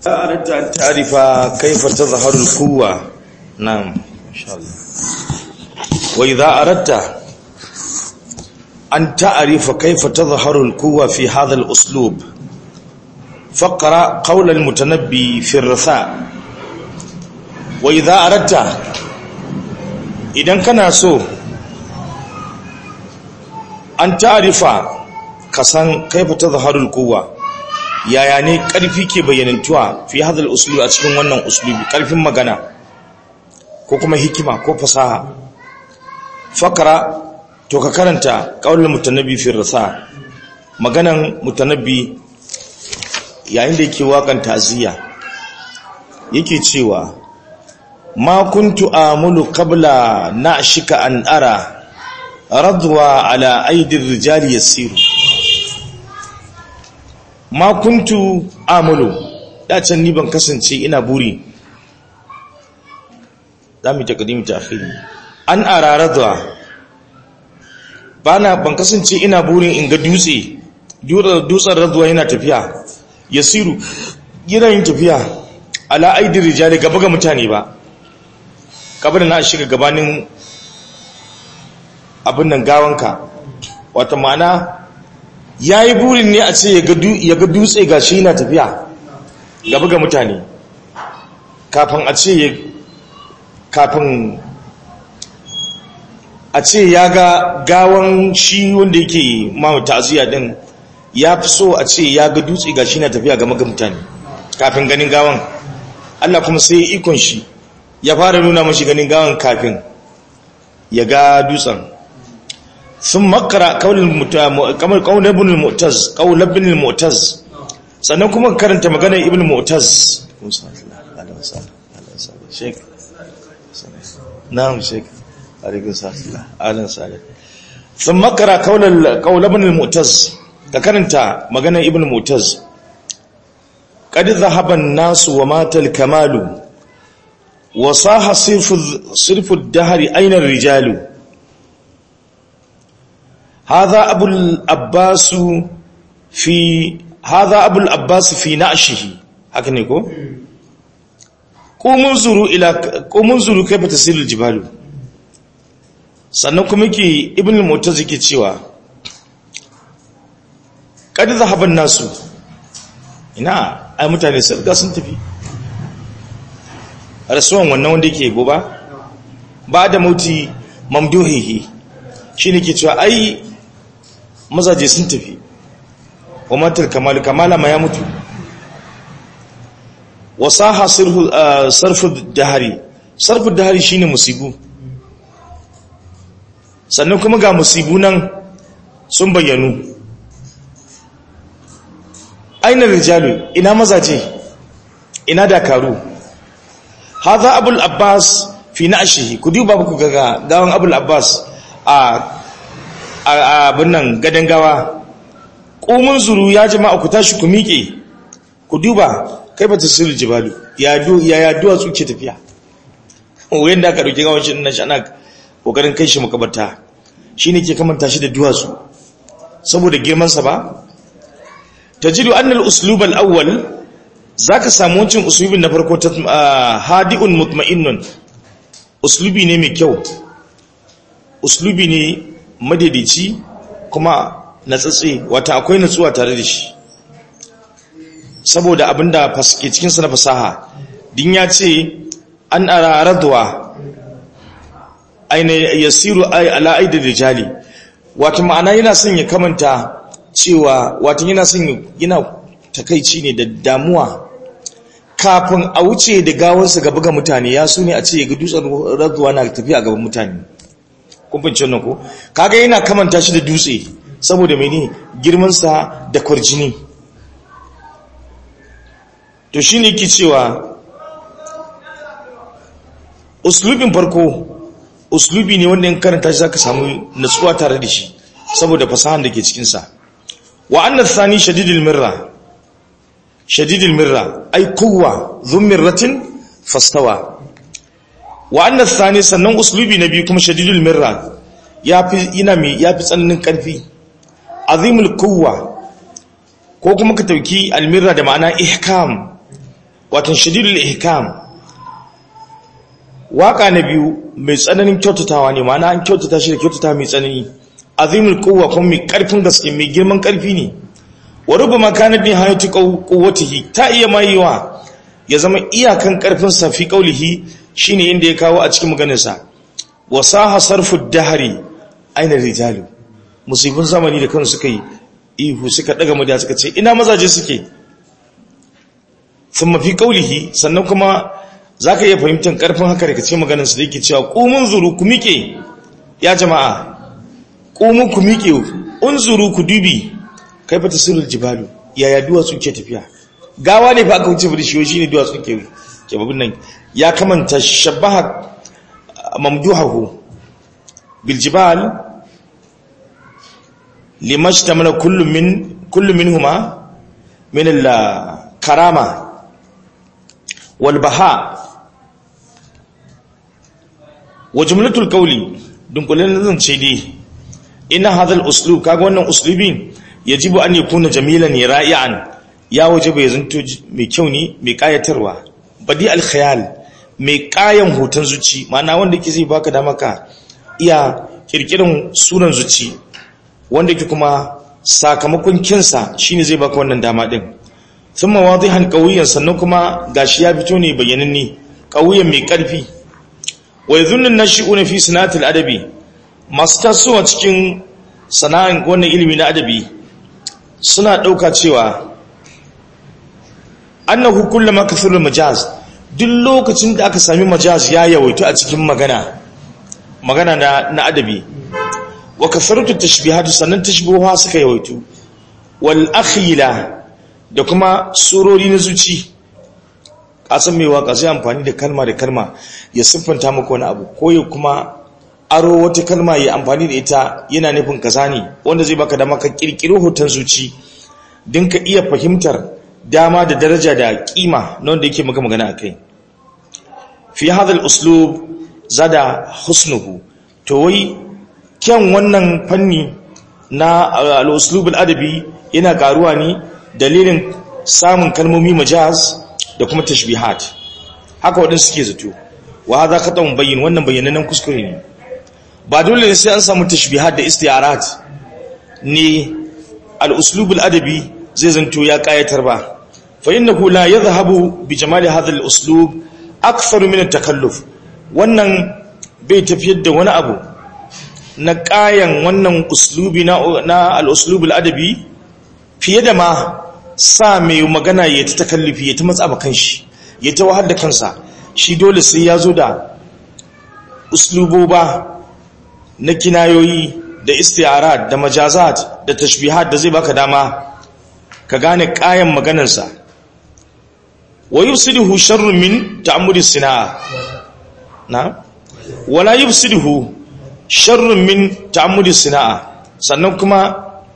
أردت أن تعرف كيف تظهر القوة نعم إن شاء الله وإذا أردت أن تعرف كيف تظهر القوة في هذا الأسلوب فقرأ قول المتنبي في الرثاء وإذا أردت إذا كان سو أن تعرف كسان كيف تظهر القوة yaya ne ƙarfi ke bayyanantuwa fi hadal uslubi a cikin wannan uslubi ƙarfin magana ko kuma hikima ko fasaha fakara to ka karanta ƙaunar mutanabbi fi rasa maganan mutanabbi yayin da yake waƙan ta'aziyya yake cewa ma kuntu amulu qabla na'shika an ara radwa ala aidir rijali yasiru ma kuntu amalu can ni ban kasance ina buri za mu ta kadimi ta akhiri an araradwa bana ban kasance ina burin in ga dutse dutsen radwa yana tafiya yasiru yana yin tafiya ala aidi rijali gaba ga mutane ba gaba da na shiga gabanin abin nan gawanka wata ma'ana ya yi burin ne a ce ya ga dutse ga shi na tafiya gaba ga mutane kafin a ce kafin a ce ya ga gawan shi wanda yake mawa ta'aziyya din ya fi so a ce ya ga dutse ga shi na tafiya gaba ga mutane kafin ganin gawan Allah kuma sai ikon shi ya fara nuna mashi ganin gawan kafin ya ga dutsen sun makara kamar kaunar ibn al-mu'taz kaunar ibn al-mu'taz sannan kuma karanta maganar ibn al-mu'taz na'am sheik alaikun sa'adullah alan sa'adullah sun makara kaunar ibn al-mu'taz ka karanta maganar ibn al-mu'taz قد ذهب الناس ومات الكمال وصاح صرف الدهر أين الرجال هذا أبو الأباس في هذا أبو الأباس في نعشه هكذا يقول قوموا انظروا إلى قوموا انظروا كيف تسير الجبال sannan kuma yake ibn al-mu'taz yake cewa kad zahaba nasu ina ai mutane sun riga sun tafi rasuwan wannan wanda yake goba ba da mauti mamduhihi shine ke cewa ai mazaje sun tafi wa matar kamal kamala ma ya mutu wasaha sarfu dahari sarfu dahari shine musibu sannan kuma ga musibu nan sun bayyanu aina rijalu ina mazaje ina dakaru hadha abul abbas fi na'shihi ku duba ku ga gawan abul abbas a abin nan gadon gawa ƙomin zuru ya jama'a ku tashi ku miƙe ku duba kai ba ta sirri jibalu ya yaduwa tsuke tafiya wurin da aka ɗauki gawon shi na shi ana ƙoƙarin kai shi makabarta shi ne ke kamanta shi da duwatsu saboda girmansa ba ta jiru annal uslubal awwal za ka samu wancin uslubin na farko ta hadi'un mutma'innun uslubi ne mai kyau uslubi ne madaidaici kuma natsatse wata akwai natsuwa tare da shi saboda abinda ke cikinsa na fasaha din ya ce an araradwa aina yasiru ay ala aidi rijali wata ma'ana yana son ya kamanta cewa wata yana son yana takaici ne da damuwa kafin a wuce da gawarsa gaba ga mutane ya so ne a ce ga dutsen radwa na tafiya gaban mutane kumfancin nan ko kaga yana kamanta shi da dutse saboda mene girmansa da kwarjini to shi ne ki cewa uslubin farko uslubi ne wanda in karanta shi zaka samu natsuwa tare da shi saboda fasahan da ke cikinsa wa annas thani shadidul mirra shadidul mirra ay quwwa dhum mirratin fastawa wa annas thani sannan uslubi na biyu kuma shadidul mirra yafi ina mai yafi tsananin karfi azimul quwwa ko kuma ka tauki almirra da ma'ana ihkam watan shadidul ihkam waka na biyu mai tsananin kyautatawa ne ma'ana an kyautata shi da kyautata mai tsanani azimul quwwa kuma mai karfin gaske mai girman karfi ne wa rubama kana bi hayati quwwatihi ta iya mayiwa ya zama iyakan karfin sa fi qaulihi shine inda ya kawo a cikin maganar sa wasaha sarfu dahri aina rijalu musibin zamani da kansu suka yi ihu suka daga murya suka ce ina mazaje suke thumma fi qaulihi sannan kuma zaka iya fahimtar karfin haka daga cikin maganar sa da yake cewa qumun zuru ku miƙe ya jama'a qumu ku miƙe unzuru ku dubi kaifa tasirul jibalu yaya duwatsu ke tafiya gawa ne fa aka wuce bishiyoyi shine duwatsu ke ke babun nan ya kamanta shabaha mamduhahu bil jibal limashtamala kullu min kullu minhuma min al karama wal baha wa jumlatul qawli dunkulen zan ce dai ina hadha al uslub kaga wannan uslubin yajibu an yakuna jamilan ra'ian ya wajibu ya zanto mai kyau ne mai kayatarwa badi al khayal mai kayan hoton zuci ma'ana wanda yake zai baka dama ka iya kirkirin sunan zuci wanda yake kuma sakamakon kinsa shine zai baka wannan dama din thumma wadihan qawiyan sannan kuma gashi ya fito ne bayyananne qawiyan mai karfi wa yadhunnu an-nashi'una fi sanatil adabi masu tasowa cikin sana'an wannan ilimi na adabi suna ɗauka cewa annahu kullama kathura majaz duk lokacin da aka sami majaz ya yawaito a cikin magana magana na, na adabi wa kathratu tashbihatu sannan tashbihuha suka yawaito wal akhila da kuma surori na zuci kasan mai waka sai amfani da kalma da kalma ya siffanta maka wani abu ko ya kuma aro wata kalma ya amfani da ita yana nufin kaza ne wanda zai baka dama ka kirkiro hoton zuci din ka iya fahimtar dama da daraja da kima na wanda yake maka magana akai fi hadha al-uslub zada husnuhu to wai kyan wannan fanni na al-uslub al-adabi yana karuwa ne dalilin samun kalmomi majaz da kuma tashbihat haka waɗansu suke zato wa hadha khata'un bayyin wannan bayyanannen kuskure ne ba dole ne sai an samu tashbihat da istiarat ne al-uslub al-adabi zai zanto ya kayatar ba fa innahu la yadhhabu bi jamali hadha al-uslub akthar min at-takalluf wannan bai tafiyar da wani abu na kayan wannan uslubi na na al-uslub al-adabi fiye da ma sa mai magana ya ta takallufi ya ta matsa ba kanshi ya ta wahar da kansa shi dole sai ya zo da usluboba na kinayoyi da istiarat da majazat da tashbihat da zai baka dama ka gane kayan maganarsa wa yufsiduhu sharrun min ta'ammudi sina'a na wala yufsiduhu sharrun min ta'ammudi sina'a sannan kuma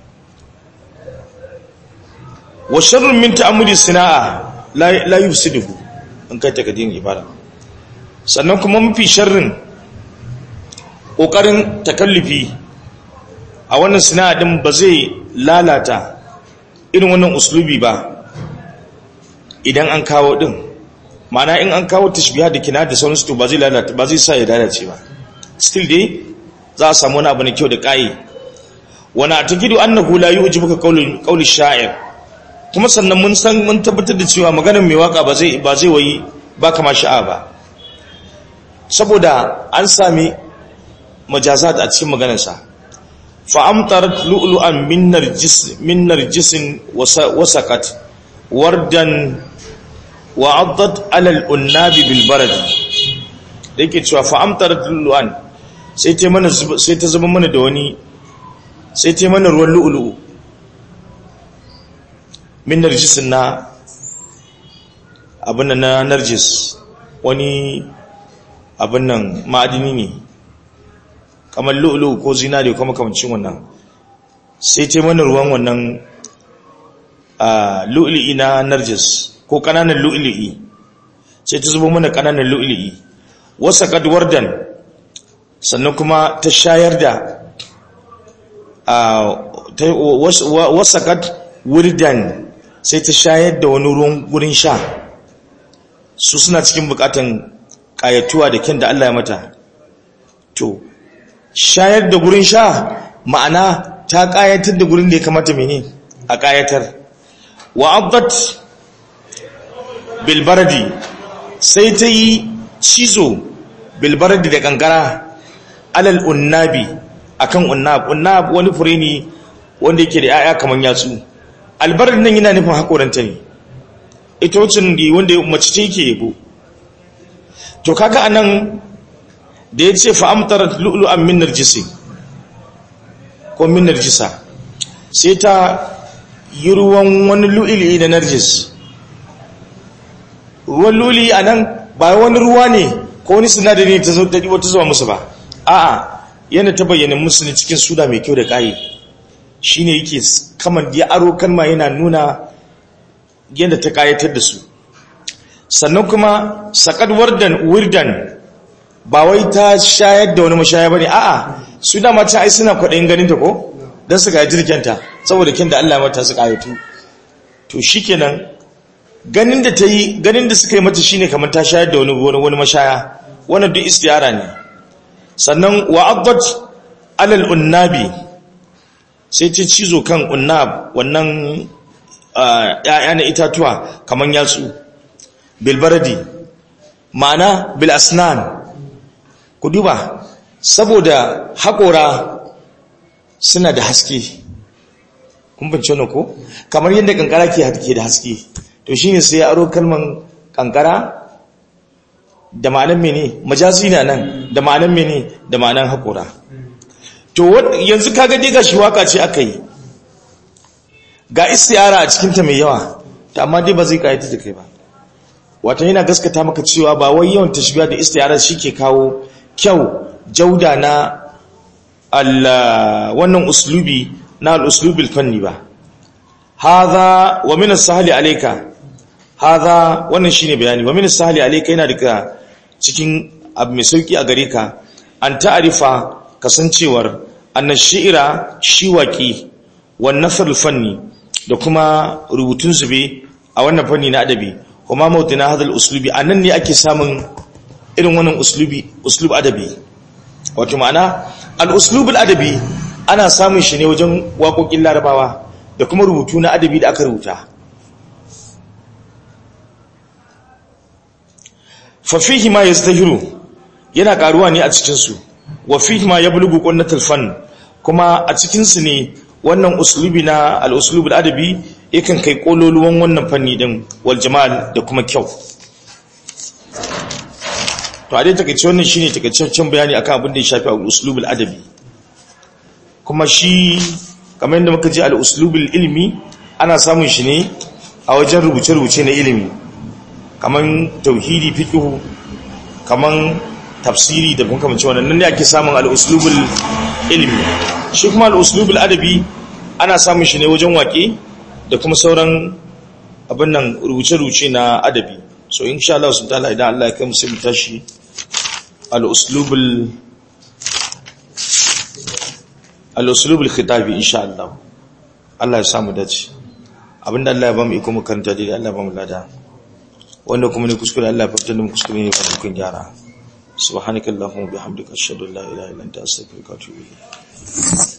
wa sharrun min ta'ammudi sina'a la la yufsiduhu in kai takadin ibada sannan kuma mafi sharrin ƙoƙarin takallufi a wannan sinadin ba zai lalata irin wannan uslubi ba idan an kawo ɗin mana in an kawo tashbiha da kina da sauransu to ba zai lalata ba zai sa ya lalace ba still dai za a samu wani abu na kyau da ƙayi wani a takidu annahu la yu'jibuka qawlun qawli sha'ir kuma sannan mun san mun tabbatar da cewa maganar mai waka ba zai ba zai wayi ba kama sha'a ba saboda an sami majazat a cikin maganarsa fa'amtarat lu'lu'an min narjis min narjisin wasaqat wardan wa addat ala al-unnabi bil barad yake cewa fa'amtarat lu'lu'an sai ta mana sai ta zama mana da wani sai ta mana ruwan lu'lu'u min narjisin na abin na narjis wani abin nan ma'adini ne kamar lu'ulu ko zinari ko makamancin wannan sai ta mana ruwan wannan lu'li'i na narjis ko kananan lu'li'i sai ta zubo mana kananan lu'li'i wasa kadwardan sannan kuma ta shayar da wasa kad wurdan sai ta shayar da wani ruwan gurin sha su suna cikin bukatan kayatuwa da kyan da Allah ya mata to shayar da gurin sha ma'ana ta kayatar da gurin da ya kamata mene a kayatar wa abdat bilbaradi sai ta yi cizo bilbaradi da kankara alal unnabi akan unnab unnab wani fure ne wanda yake da 'ya'ya kaman yatsu albarar nan yana nufin hakoranta ne ita wacin da wanda mace ce yake yabo to kaga anan da ya ce fa'amtarat lu'lu'an min narjisi ko min narjisa sai ta yi ruwan wani lu'ili da narjis ruwan lu'ili a nan ba wani ruwa ne ko wani sinadari ta zuwa musu ba a'a yana ta bayyana musu ne cikin suna mai kyau da ƙayi shi ne yake kamar ya aro kalma yana nuna yadda ta ƙayatar da su sannan kuma saƙad wardan wirdan ba wai ta shayar da wani mashaya ba ne a'a su dama ta ai suna kwaɗayin ganin ta ko don su gaji jirgenta saboda kin da Allah mata su ƙayatu to shi kenan ganin da ta yi ganin da suka yi mata shine kamar ta shayar da wani wani mashaya wannan duk istiyara ne sannan wa abdat alal unnabi sai ta cizo kan unnab wannan ‘ya'ya na itatuwa kamar yatsu bilbaradi ma'ana bilasnan ku duba saboda haƙora suna da haske kun bince wani ko kamar yadda kankara ke da haske to shi ne sai ya aro kalman kankara da ma'anan mene majazi na nan da ma'anan mene da ma'anan haƙora to yanzu kaga dai gashi waka ce aka yi ga istiyara a cikinta mai yawa ta amma dai ba zai kayata da kai ba wata yana gaskata maka cewa ba wai yawan tashbiya da istiyara shi ke kawo kyau jauda na wannan uslubi na al-uslubil fanni ba hadha wa min as-sahli alayka hadha wannan shine bayani wa min as-sahli alayka yana daga cikin abu mai sauki a gare ka an ta'arifa kasancewar annan shi'ira shiwaki wan nasr fanni da kuma rubutun zube a wannan fanni na adabi kuma mautina hadal uslubi anan ne ake samun irin wannan uslubi uslub adabi wato ma'ana al-uslub al-adabi ana samun shi ne wajen waƙoƙin larabawa da kuma rubutu na adabi da aka rubuta fa fihi ma yazdahiru yana karuwa ne a cikin su wa fihi ma yablughu qunnatul fan kuma a cikin su ne wannan uslubi na al-uslub al-adabi yakan kai kololuwan wannan fanni din wal jamal da kuma kyau to a dai takeice wannan shine takeitaccen bayani akan abin da ya shafi al-uslub al-adabi kuma shi kamar yadda muka ji al-uslub al-ilmi ana samun shi ne a wajen rubuce-rubuce na ilimi kaman tauhidi fiqh kaman tafsiri da kuma kamar wannan nan ne ake samun al-uslub al-ilmi shi kuma al-uslub al-adabi ana samun shi ne wajen waƙe da kuma sauran abin nan rubuce-rubuce na adabi so insha Allah sun ta'ala idan Allah ya kai musu mu tashi al-uslubul al-uslubul khitabi insha Allah Allah ya samu dace abinda Allah ya ba mu iko mu karanta dai Allah ya ba mu lada wanda kuma ne kuskure Allah ya fitar da mu kuskure ne ba mu kun gyara subhanakallahumma bihamdika ashhadu an la ilaha illa anta astaghfiruka wa atubu ilayk